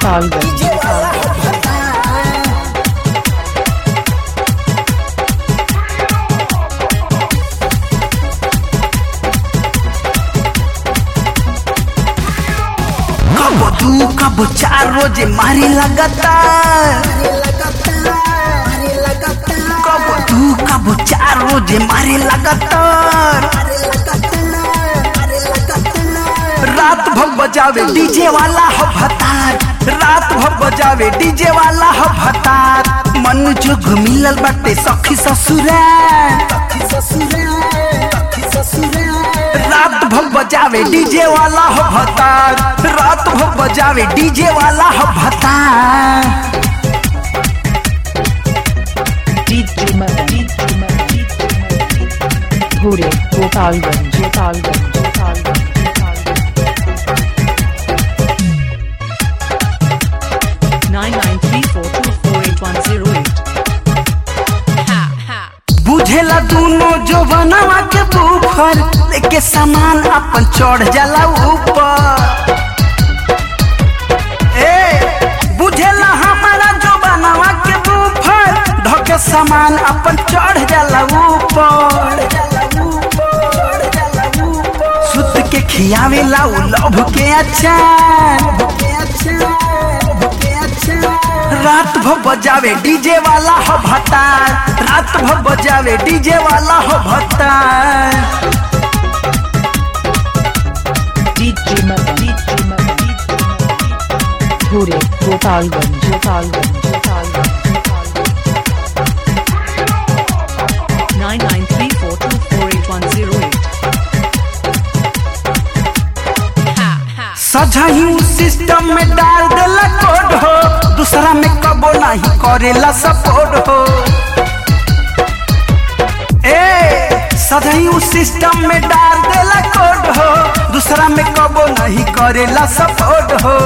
गोपालगंज कब दू कब चार रोजे मारे लगातार कब दू कब चार रोजे मारे लगातार रात भर बजावे डीजे वाला हो भतार रात भर बजावे डीजे वाला हो भतार मन जोग मिलल बाटे सखी ससुराल रात भर बजावे डीजे वाला हो भतार रात भर बजावे डीजे वाला हो भतार भूरे Gopalganj Gopalganj Gopalganj nine nine three four two four eight one zero eight. बुझेला दोनों जो बनवा के बूफर लेके सामान अपन चढ़ जाला ऊपर ए बुझेला हमारा जो बनवा के बूफर धोके सामान अपन चढ़ जाला ऊपर सुत के खियावेला उ लभ के अचार रात भर बजावे डीजे वाला हो भतार रात भर बजावे डीजे वाला हो भतार भूरे Gopalganj Gopalganj Gopalganj Nine nine three four two four eight one zero eight. सजाही सिस्टम में डाल देला कोड हो दूसरा में कबो नहीं करेला सपोर्ट हो ए सजाही सिस्टम में डाल देला कोड हो दूसरा में कबो नहीं करेला सपोर्ट हो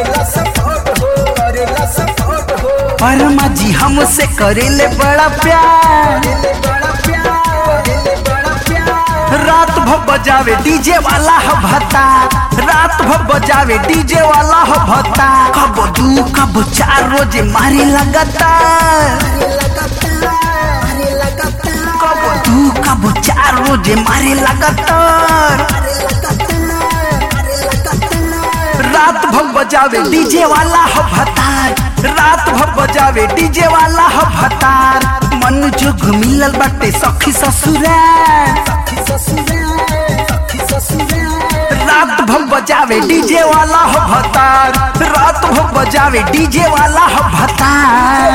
परमा जी हमसे करेले बड़ा प्यार रात भर बजावे डीजे वाला हो भत्ता रात भर बजावे डीजे वाला हो भत्ता कब दू कब चार रोजे मारे लगातार कब दू कब चार रोजे मारे लगातार रात भर बजावे डीजे वाला हो भतार रात भर बजावे डीजे वाला हो भतार मन जोग मिलल बाटे सखी ससुराल रात भर बजावे डीजे वाला हो भतार रात भर बजावे डीजे वाला हो भतार